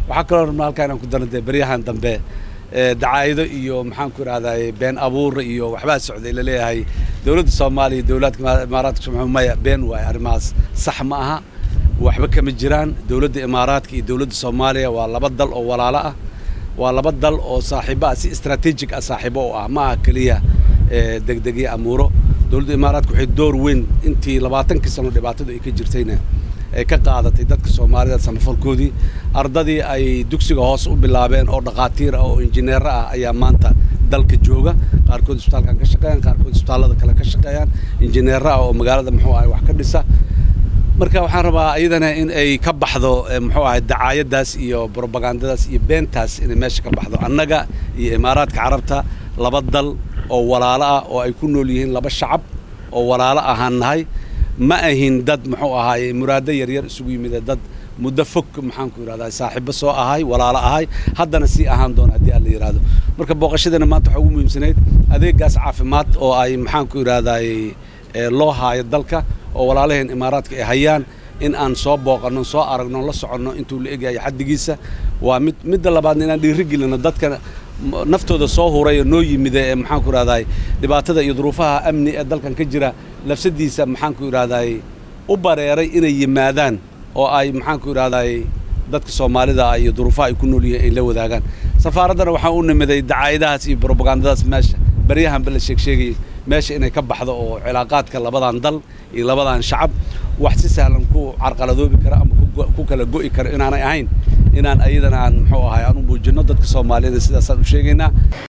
waxaa kaloo rabnaa halkaa inaan ku darno dee beryahan dambe dacaa'ido iyo maxaan ku idhahdaa been abuur iyo waxbaa socday laleeyahay dowladda soomaaliya iyo dowladka imaaraadka sumxuu maya been waaye arrimahaas sax ma aha waxba kama jiraan dowladda imaaraadka iyo dowladda soomaaliya waa laba dal oo walaalo ah waa laba dal oo saaxiibo ah si istraatiijig ah saaxiibo u ah ma aha keliya degdegyo amuuro dowladda imaaraadka waxay door weyn intii labaatankii sano dhibaatadu ay ka jirtayna ay ka qaadatay dadka soomaalida samafalkoodii ardadii ay dugsiga hoos u bilaabeen oo dhakhaatiir ah oo injineero ah ayaa maanta dalka jooga qaarkood isbitaalkan ka shaqeeyaan qaarkood isbitaallada kale ka shaqeeyaan injineero ah oo magaalada muxuu ahay wax ka dhisa marka waxaan rabaa iyadana in ay ka baxdo muxuu ahay dacaayadaas iyo brobagandadaas iyo beentaas inay meesha ka baxdo annaga iyo imaaraadka carabta laba dal oo walaalo ah oo ay ku nool yihiin laba shacab oo walaalo ahaan nahay ma ahin dad muxuu ahaaye muraado yaryar isugu yimid dad muddo fog maxaan ku yidhahdaa saaxiibo soo ahay walaalo ahay haddana sii ahaan doona haddii aan la yidhaahdo marka booqashadana maanta waxaa ugu muhiimsanayd adeegaas caafimaad oo ay maxaan ku yidhahdaay loo haayo dalka oo walaalaheen imaaraadka ay hayaan in aan soo booqanno soo aragno la soconno intuu la egyahay xaddigiisa waa mid midda labaadna inaan dhiirigelino dadka naftooda soo huray oo noo yimida ee maxaan ku idhahdaay dhibaatada iyo duruufaha amni ee dalkan ka jira lafsadiisa maxaan ku idhahdaay u bareeray inay yimaadaan oo ay maxaan ku idhahdaay dadka soomaalida iyo duruufaha ay ku nool yihiin ay la wadaagaan safaaraddana waxaan u nimiday dacaayadahaas iyo brobagandadaas meesha baryahanba la sheegsheegayay meesha inay ka baxdo oo cilaaqaadka labadan dal iyo labadan shacab wax si sahlan ku carqaladoobi kara ama ku kala go'i kara inaanay ahayn inaan ayadana aan muxuu ahay aan u muujinno dadka soomaaliyada sidaasaan u sheegaynaa